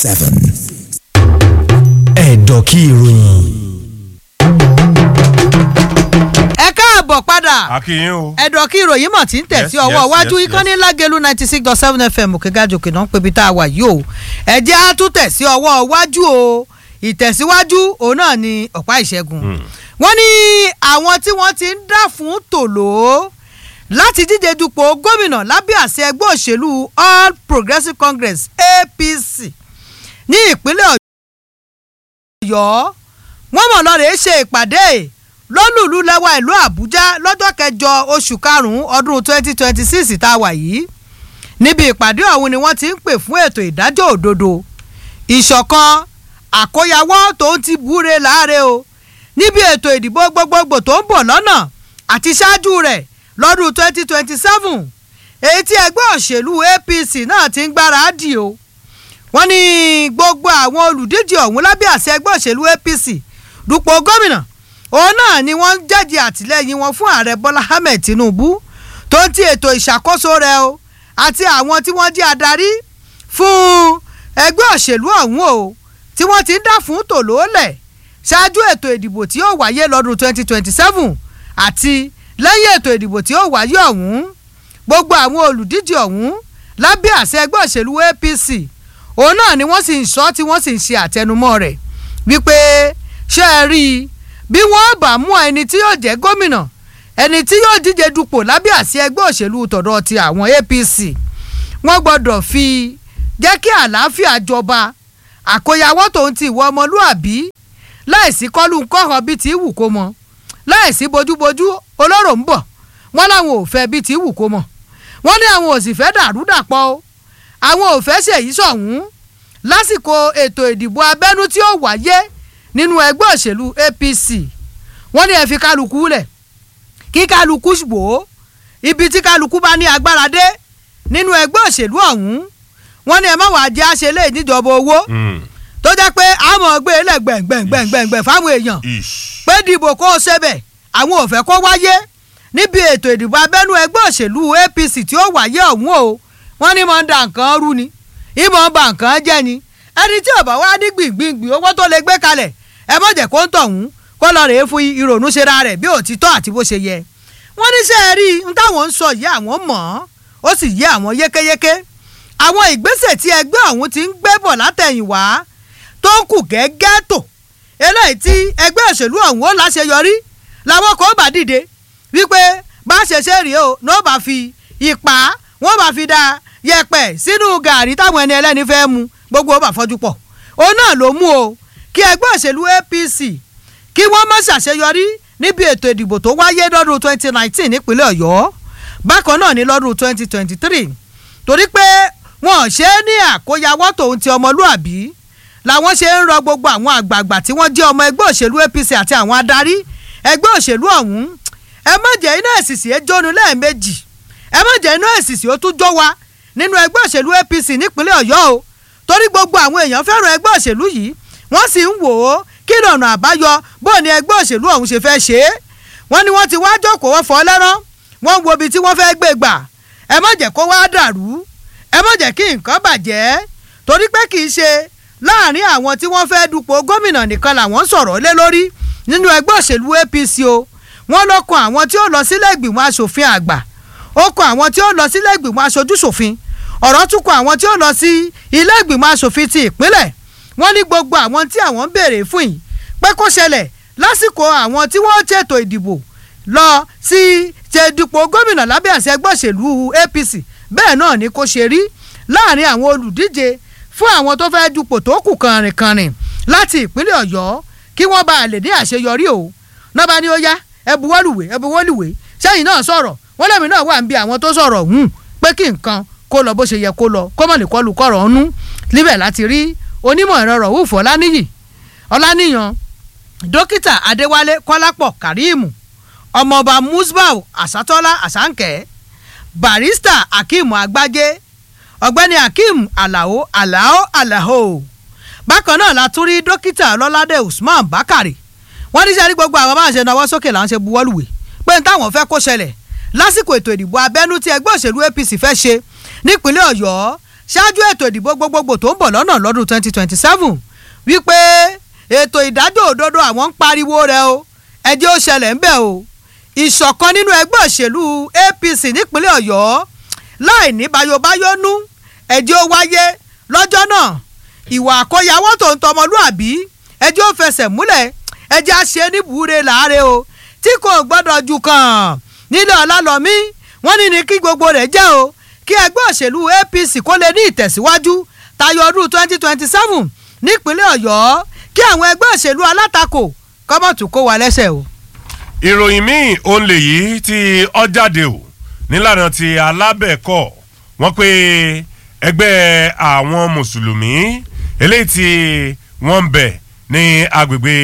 seven. ẹ̀dọ̀ kí ìròyìn. ẹ káàbọ̀ padà akínyìn o. ẹ̀dọ̀ kí ìròyìn mọ̀ tí ń tẹ̀ Yes, sí ọwọ́ yes, iwájú yes, ìkànnì lágẹ̀lú ninety six dot seven fm òkègájòkè náà ń pebi tá a wà yìí o ẹ̀jẹ̀ á tún tẹ̀ sí ọwọ́ iwájú o ìtẹ̀síwájú òun náà ni ọ̀pá ìṣẹ́gun wọ́n ní àwọn tí wọ́n ti ń dá fún tòló láti díje dupò gómìnà lábẹ́ àṣẹ ẹgbẹ́ òṣèlú all progressives congress apc ní ìpínlẹ̀ ọ̀yọ́ wọ́n mọ̀ lọ́rẹ̀ẹ́ ṣe ìpàdé lọ́lùlú lẹ́wà ìlú àbújá lọ́jọ́ kẹjọ oṣù karùn-ún ọdún twenty twenty six tá a wà yìí níbi ìpàdé ọ̀hún ni wọ́n ti ń pè fún ètò ìdájọ́ òdodo ìṣọ̀kan àkóyawọ́ tó ń ti búre láàrẹ o níbi ètò ìdìbò gbogbogbò tó ń bọ̀ lọ́nà àti ṣáájú rẹ̀ lọ́dún twenty twenty seven èyí tí ẹgbẹ́ òṣèlú apc náà ti ń gbáradì o wọ́n ní gbogbo àwọn olùdíje ọ̀hún lábẹ́ àṣẹ ẹgbẹ́ òṣèlú apc dupò gómìnà òun náà ni wọ́n ń jẹ́jẹ́ àtìlẹ́yìn wọn fún ààrẹ bọ́lá ahmed tinubu tó ń ti ètò ìṣàkóso rẹ̀ o àti àwọn tí wọ́n jẹ́ adarí fún ẹgbẹ́ òṣèlú ọ̀hún o tí wọ́n ti ń dá fún tòlóòlẹ̀ ṣáájú ètò ìdìbò tí yóò wáyé lọ́dún 2027 àti lẹ́yìn ètò ìdìbò tí yóò wáyé ọ̀hún gbogbo àwọn olùdíje ọ̀hún lábẹ́ àṣẹ ẹgbẹ́ òṣèlú apc òun náà ni wọ́n sì ń sọ tí wọ́n sì ń ṣe àtẹnumọ́ rẹ̀ wípé ṣé ẹ rí i bí wọ́n bá mú ẹni tí yóò jẹ́ gómìnà ẹni tí yóò díje dupò lábẹ́ àṣẹ ẹgbẹ́ òṣèlú tọ̀dọ̀ ti àwọn apc wọ́n gbọ́dọ̀ fi jẹ́ kí àlàáfíà jọba àkóyawọ́ tòun ti ìwọ ọmọlúàbí láìsí kọ́lù ńkọ́họ bíi ti wù kó mọ láìsí bójúbójú olóró ń bọ̀ wọ́n láwọn ò fẹ́ bíi ti wù kó mọ wọ́n ní àwọn ò sì fẹ́ dàrúdàpọ̀ o àwọn ò fẹ́ ṣèyí sọ̀hún lásìkò ètò ìdìbò abẹ́nú tí ó wáyé nínú ẹgbẹ́ òṣèlú apc wọ́n ní ẹ fi kálukú lẹ̀ kí kálukú wò ó ibi tí kálukú bá ní agbára dé nínú ẹgbẹ́ òṣèlú ọ̀hún wọ́n ní ẹ má wàá jẹ́ àṣẹ lé níjọba owó tó jẹ́ pé àmọ́ gbé lẹ̀ gbẹ̀ngbẹ̀ngbẹ̀ngbẹ̀ fáwọn èèyàn pé dìbò kó o ṣe bẹ̀ àwọn ò fẹ́ kó wáyé níbi ètò ìdìbò abẹ́nú ẹgbẹ́ òṣèlú apc tí ó wáyé ọ̀hún o wọ́n ní mọ̀ ń da nǹkan rú ni ìmọ̀ ń ba nǹkan jẹ́ ni ẹni tí ọ̀bà wá ní gbìngbìngbìn owó tó lè gbé kalẹ̀ ẹ mọ̀ jẹ́ kó ń tọ̀hún kó lọ rèé fún ìrònú ṣe ra rẹ̀ bí òtítọ́ àti bó ṣe yẹ wọ́n ní sẹ́ẹ̀ rí n táwọn ń sọ yìí àwọn mọ̀ ọ́ ó sì yé àwọn yékéyéké àwọn ìgbésẹ̀ tí ẹgbẹ́ ọ̀hún ti ń gbé bọ̀ látẹ̀yìnwá tó ń kù gẹ́gẹ́ tò eléyìí tí ẹgbẹ́ òṣèlú ọ̀hún ó láṣeyọrí làwọn kò bá dìde wípé bá ṣe ṣe rèé o ní ó bá fi ipa wọ́n bá fi da yẹ̀pẹ̀ sínú gàrí táwọn ẹni ẹlẹ́ni fẹ́ mu gbogbo ó bá fọ́jú pọ̀ òun náà ló mú o kí ẹgbẹ́ òṣèlú apc kí wọ́n má ṣàṣeyọrí níbi ètò ìdìbò tó wáyé lọ́dún 2019 nípínlẹ̀ ọ̀yọ́ bákan náà ní lọ́dún 2023 torí pé wọn ò ṣe é ní àkóyawọ́ tòun ti ọmọlúàbí làwọn ṣe ń rọ gbogbo àwọn àgbààgbà tí wọ́n jẹ́ ọmọ ẹgbẹ́ òṣèlú apc àti àwọn adarí ẹgbẹ́ òṣèlú ọ̀hún ẹ má jẹ́ iná ẹ̀sìsì ẹ jónu lẹ́ẹ̀mejì ẹ má jẹ́ iná ẹ̀sìsì ó tún jó wa nínú ẹgbẹ́ òṣèlú apc nípínlẹ̀ ọ̀yọ́ o torí gbogbo àwọn èèyàn fẹ́ràn ẹgbẹ́ òṣèlú yìí wọ́n sì ń wò ó kí lọ́nà àbáyọ bó ni ẹgbẹ́ òṣèlú ọ̀hún ṣe fẹ́ ṣe é wọ́n ní wọ́n ti wá jókòó wọ́n fọ́ lẹ́rán wọ́n wo ibi tí wọ́n fẹ́ gbé gbà ẹ má jẹ́ kó wá dàrú ẹ má jẹ́ kí nǹkan bàjẹ́ torí pé kì í ṣe láàrin àwọn tí wọ́n fẹ́ dupò gómìnà nìkan làwọn ń sọ̀rọ̀ lé lórí nínú ẹgbẹ́ òṣèlú apc o wọ́n ló kan àwọn tí ó lọ sílé ìgbìmọ̀ asòfin àgbà ó kan àwọn tí ó lọ sílé ìgbìmọ̀ aṣojúṣòfin ọ̀rọ̀ tún kan àwọn tí ó lọ sí ilé ìgbìmọ̀ asòfin ti ìpínlẹ̀ wọ́n ní gbogbo àwọn tí àwọn ń béèrè fún yìí pé kó ṣẹlẹ̀ lásìkò àwọn tí wọ́n ṣètò ìdìbò lọ sí ṣe dupò gómìnà lábẹ́ àṣẹ ẹgbẹ́ òṣèlú apc bẹ́ẹ̀ náà ni kò ṣe rí láàrin àwọn olùdíje fún àwọn tó fẹ́ dupò tó kù kànrìnkànrìn láti ìpínlẹ̀ ọ̀yọ́ kí wọ́n bá lè ní àṣeyọrí o náà bá ní ó yá ẹ buwọ́lùwé ẹ buwọ́lùwé sẹ́yìn náà sọ̀rọ̀ wọ́n lẹ́mìí náà wà ń bi àwọn tó sọ̀rọ̀ hùn pé kí nǹkan kó lọ bó ṣe yẹ kó lọ kó mọ̀ lè kọlù kọ̀rọ̀ ọ̀nú níbẹ̀ láti rí onímọ̀ ẹ̀rọ rọ̀wúfù ọláníyì ọláníyàn dókítà adéwálé kọ́lápọ̀ kàríìmù ọmọọba musbau àsátọ́lá àsánkẹ́ barista akeem agbájé ọ̀gbẹ́ni akeem alao alao alao bákan náà la tún rí dókítà ọlọ́ládé usman bakari wọ́n ní sẹ́ni gbogbo àwọn máa ń ṣe náwó sókè là ń ṣe buwọ́lùwé pé n táwọn fẹ́ kó ṣẹlẹ̀ lásìkò ètò ìdìbò abẹ́nú tí ẹgbẹ́ òṣèlú apc fẹ́ ṣe nípínlẹ̀ ọ̀yọ́ ṣáájú ètò ìdìbò gbogbogbò tó ń bọ̀ lọ́nà lọ́dún 2027 wípé ètò ìdájọ́ òdodo àwọn ń pariwo rẹ̀ o ẹjẹ́ ó ṣẹlẹ̀ ń bẹ̀ o ìṣọ̀kan nínú ẹgbẹ́ òṣèlú APC nípínlẹ̀ Ọ̀yọ́ láì ní bayobayónú ẹjẹ́ ó wáyé lọ́jọ́ náà ìwà àkóyawọ́ tó ń tọmọlúàbí ẹjẹ́ ó fẹsẹ̀ múlẹ̀ ẹjẹ́ á ṣe níbùúre láàárẹ̀ o tí kò gbọ́dọ̀ ju kàn nílẹ̀ ọ̀làlọ́mí wọ́n ní ní kí gbogbo rẹ̀ jẹ́ o kí ẹgbẹ́ òṣèlú APC kó lè ní ìtẹ̀síwájú tayọ ọdún 2027 nípínlẹ̀ Ọ̀yọ́ kí àwọn ẹgbẹ́ òṣèlú alátakò kọ́mọ̀tún kó wa lẹ́sẹ̀ o. ìròyìn míì òun lè yí tí ọ jáde o nílànà ti alábẹ̀kọ wọ́n pé ẹgbẹ́ àwọn mùsùlùmí eléyìí tí wọ́n ń bẹ ní agbègbè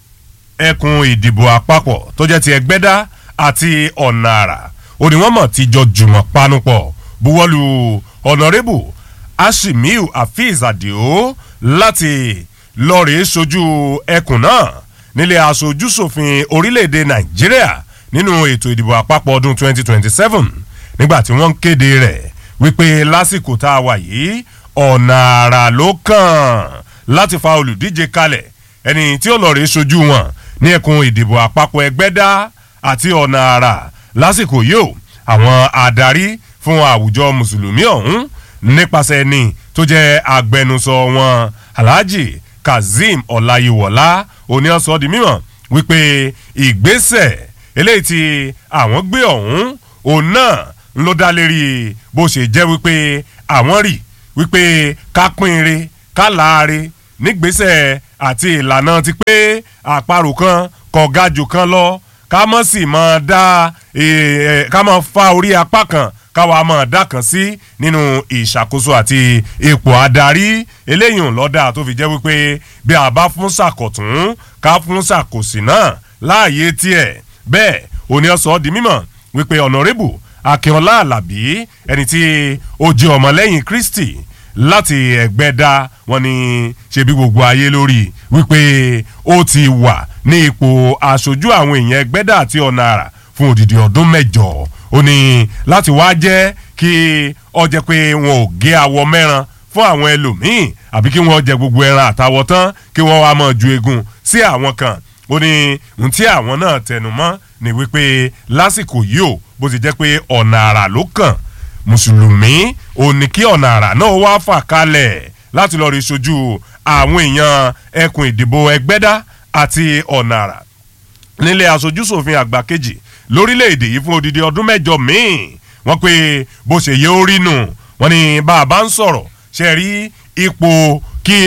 ẹkùn ìdìbò àpapọ̀ tó jẹ́ ti ẹgbẹ́dá àti ọ̀nà àrà òníwọ̀nmọ̀ ti jọ jùmọ̀ panupọ̀ buwọ́lu ọ̀nàrẹ́bù ashimiu hafiz adio láti lọ́ọ̀rẹ́ sojú ẹkùn náà nílé aṣojúṣòfin orílẹ̀-èdè nàìjíríà nínú ètò ìdìbò àpapọ̀ ọdún 2027 nígbà tí wọ́n ń kéde rẹ̀ wípé lásìkò tá a wà yìí ọ̀nà àrà ló kàn láti fa olùdíje kalẹ̀ ẹni tí ó lọ́ọ̀rẹ́ sojú wọn ní ẹkùn ìdìbò àpapọ̀ ẹgbẹ́dá àti ọ̀nà àrà lásìkò yìí o àwọn adarí fún àwùjọ mùsùlùmí ọ̀hún nípasẹ̀ ẹni tó jẹ́ agbẹnusọ wọn alhaji kazeem ọláyíwọlá oníọ̀sọ́ di mímọ̀ wípé ìgbésẹ̀ eléyìí tí àwọn gbé ọ̀hún òun náà ń ló dá lérí bó ṣe jẹ́ wípé àwọn rí wípé ká pínre ká láre nígbésẹ̀ àti ìlànà ti pé àparò kan kọ̀gájò kan lọ ká mọ̀ sí mọ̀ dá ká mọ̀ fa orí apá kan káwa mọ̀ dá kan sí nínú ìṣàkóso àti ipò adarí eléyìí lọ́dà tó fi jẹ́ wípé bí a bá fún ṣàkọ̀tún ká fún ṣàkòsì náà láàyè tiẹ̀ bẹ́ẹ̀ òní ọ̀sọ́ di mímọ̀ wípé ọ̀nàrẹ́bù akínọlá alábí ẹni tí ó jẹ́ ọmọlẹ́yìn kristi láti ẹgbẹ́dá wọn ni ṣebí gbogbo ayé lórí wípé ó ti wà ní ipò aṣojú àwọn èèyàn ẹgbẹ́dá àti ọ̀nà àrà fún odidi ọdún mẹ́jọ ó ní láti wá jẹ́ kí ọ jẹ́ pé wọn ò gé awọ mẹ́ran fún àwọn ẹlòmíín àbí kí wọ́n jẹ gbogbo ẹran àtàwọ̀ tán kí wọ́n wá máa ju egun sí àwọn kan ó ní ohun tí àwọn náà tẹnu mọ́ ni wípé lásìkò yìí ó bó ti jẹ́ pé ọ̀nà àrà ló kàn mùsùlùmí ò ní kí ọ̀nà àrà náà wá fà kalẹ̀ láti lọ́ọ́ rí sojú àwọn èèyàn ẹkùn ìdìbò ẹgbẹ́dá àti ọ̀nà àrà nílé aṣojúṣòfin àgbà kejì lórílẹ̀‐èdè yìí fún odidi ọdún mẹ́jọ míì wọ́n pé bó ṣe yẹ ó rí nù wọ́n ní bá a bá ń sọ̀rọ̀ ṣe rí ipò kí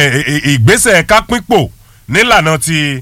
ìgbésẹ̀ kápínpò nílànà ti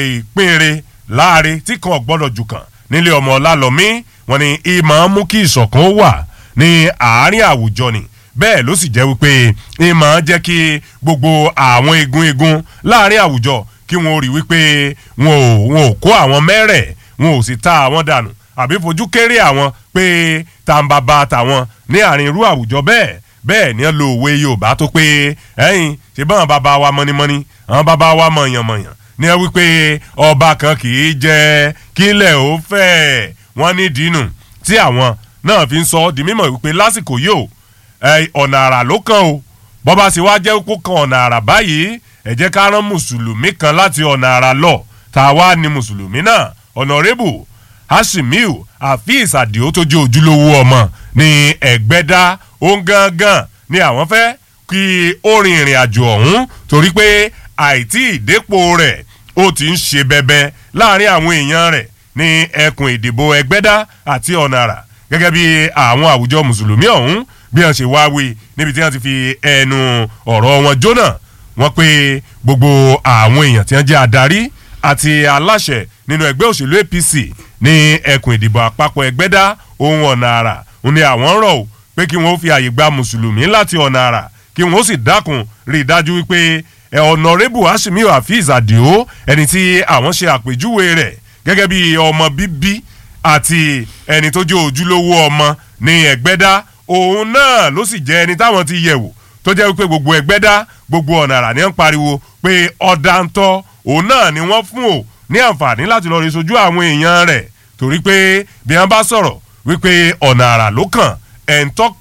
ìpínre láàrin tí kan gbọ́dọ̀ jù kàn nílé ọmọ ọlálọ́mí wọ́n ní ìmọ̀ mú kí ìṣọ̀kan wà ní àárín àwùjọ ni bẹ́ẹ̀ ló sì jẹ́ wípé ìmọ̀ jẹ́ kí gbogbo àwọn igun igun láàrin àwùjọ kí wọ́n rí wípé wọn ò wọn ò kó àwọn mẹ́rẹ̀ wọn ò sì ta àwọn dànù àbí fojú kéré àwọn pé tàǹbàbà tàwọn ní àárín irú àwùjọ bẹ́ẹ̀ bẹ́ẹ̀ ni lo òwe yorùbá tó pé ẹ̀yin ṣe báwọn bàbá wa mọ́nímọ́ní àwọn bàbá wa mọ̀yànmọ̀yàn ní ẹ wípé ọba kan kì í jẹ kílẹ̀ ó fẹ́ wọ́n ní dínú tí àwọn náà fi ń sọ ọ́ di mímọ̀ wípé lásìkò yìí o ọ̀nà àrà ló kàn o bọ́ba sì wá jẹ́ kó kan ọ̀nà àrà báyìí ẹ jẹ́ ká rán mùsùlùmí kan láti ọ̀nà àrà lọ tá a wá ní mùsùlùmí náà ọ̀nàrẹ́bù hashimiu afeez adio tó jẹ́ ojúlówó ọmọ ní ẹ̀gbẹ́dá òun gangan ni àwọn fẹ́ kí ó rin ìrìn àjò ọ̀hún torí pé àìtí ìdépò rẹ̀ ó ti ń ṣe bẹbẹ láàrin àwọn èèyàn rẹ̀ ní ẹkùn ìdìbò ẹgbẹ́dá àti ọ̀nà àrà gẹ́gẹ́ bí àwọn àwùjọ mùsùlùmí ọ̀hún bí wọ́n ṣe wá wí níbi tí wọ́n ti fi ẹnu ọ̀rọ̀ wọn jóná wọ́n pé gbogbo àwọn èèyàn tí wọ́n jẹ́ adarí àti aláṣẹ nínú ẹgbẹ́ òṣèlú apc ní ẹkùn ìdìbò àpapọ̀ ẹgbẹ́dá ohun ọ̀nà àrà ń ní àwọn rọ̀ ọ́ pé kí wọ́n fi àyè gba mùsùlùmí láti ọ̀nà àrà kí wọ́n sì dákun rí i dájú wípé ọ̀nàrẹ́bù hashimiu hafiz adio ẹni tí àwọn ṣe àpèjúwe rẹ̀ gẹ́gẹ́ bí ọmọ bíbí àti ẹni tó jẹ́ ojúlówó ọmọ ní ẹgbẹ́dá òun náà ló sì jẹ́ ẹni táwọn ti yẹ̀wò tó jẹ́ wípé gbogbo ẹgbẹ́dá gbogbo ọ̀nà àrà ni wọ́n pariwo pé ọ̀dà ń tọ́ òun náà ni wọ́n fún o ní àǹfààní láti lọ́ọ́ rí sojú àwọn èèyàn rẹ̀ torí pé bí wọ́n bá sọ̀rọ̀ wípé ọ̀nà àrà ló kàn ẹ̀ńtọ́ kàn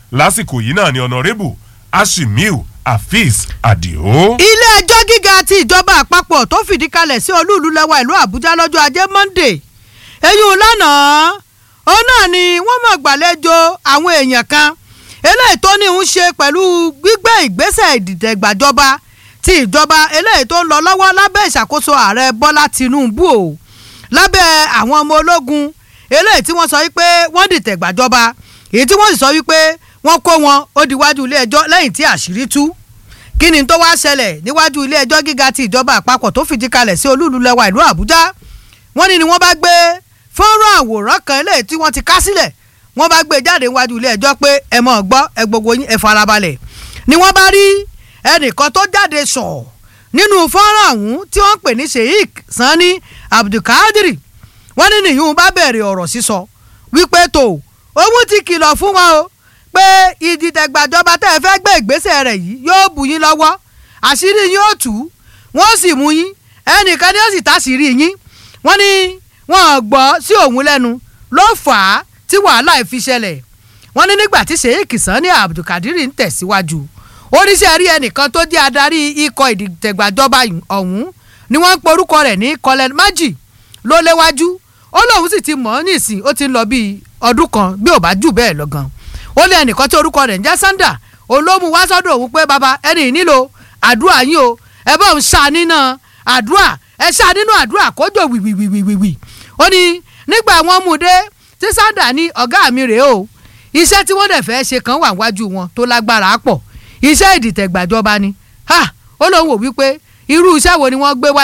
lásìkò yìí náà ni ọ̀nàrẹ́bù ashimiu afeez adio. ilé ẹjọ́ gíga ti ìjọba àpapọ̀ tó fìdí kalẹ̀ sí olúùlú lẹ́wà ìlú àbújá lọ́jọ́ ajé monday eyín lánàá òun náà ni wọ́n mọ̀ gbàlejò àwọn èèyàn kan eléyìí tó ní ń ṣe pẹ̀lú gbígbé ìgbésẹ̀ ìdìtẹ̀gbàjọba ti ìjọba eléyìí tó ń lọ lọ́wọ́ lábẹ́ ìṣàkóso ààrẹ bọ́lá tinubu o lábẹ́ àwọn ọmọ ológun eléyìí tí wọ́n sọ wípé wọ́n dìtẹ̀gbàjọba èyí tí wọ́n sì sọ wípé wọ́n kó wọn ó diwájú ilé ẹjọ́ lẹ́yìn tí àṣírí tú kí ni tó wá ṣẹlẹ̀ níwájú ilé ẹjọ́ gíga ti ìjọba àpapọ̀ tó fìdí kalẹ̀ sí olúùlú lẹ́wà ìlú àbújá wọ́n ní ni wọ́n bá gbé fọ́nrán àwòrán kan eléyìí tí wọ́n ti ká sílẹ̀ wọ́n bá gbé jáde níwájú ilé ẹjọ́ pé ẹ mọ̀ gbọ́ ẹ gbogbo yín ẹ farabalẹ̀ ni wọ́n bá rí ẹnìkan tó jáde sọ̀ nínú fọ́nrán ọ̀hún tí wọ́n pè ní sheik sanni abdulkadir wọ́n ní nìyún bá bẹ̀rẹ̀ ọ̀rọ̀ sísọ wípé tó òun ti kìlọ̀ fún wọn o pé ìdìtẹ̀gbàjọba tẹ́ ẹ fẹ́ gbé ìgbésẹ̀ rẹ̀ yìí yóò bù yín lọ́wọ́ àṣírí yín ó tú wọ́n sì mú yín ẹnìkan ni ó sì táṣìírí yín wọ́n ní wọ́n gbọ́ sí òun lẹ́nu ló fà á tí wàhálà fi ṣẹlẹ̀ wọ́n ní nígbà tí sheik sanni abdulkadir ń tẹ̀síwájú oníṣẹ́ rí ẹnìkan tó jẹ́ adarí ikọ̀ ìdìtẹ̀gbàjọba ọ̀hún ni wọ́n ń porúkọ rẹ̀ ní colin maji ló léwájú ó lóun sì ti mọ̀ ọ́ nísìn ó ti ń lọ bíi ọdún kan bí ò bá jù bẹ́ẹ̀ lọ gan ó lé ẹnìkan tí orúkọ rẹ̀ ń jẹ́ sanda òun ló mú wá sọ́dọ̀ òun pé baba ẹni nílò àdúrà yín o ẹ bá òun ṣá nínú àdúrà ẹ ṣá nínú àdúrà kójò wìwìwìwìwì ó ní nígbà wọn mú dé tí sanda ní ọ̀gá mi rèé o iṣẹ́ tí wọ́n dẹ̀ fẹ́ ṣe kan wà wájú wọn tó lágbára pọ̀ iṣẹ́ ìdìtẹ̀gbàjọba ni ha ó lóun wò wípé irú iṣẹ́ wo ni wọ́n gbé wá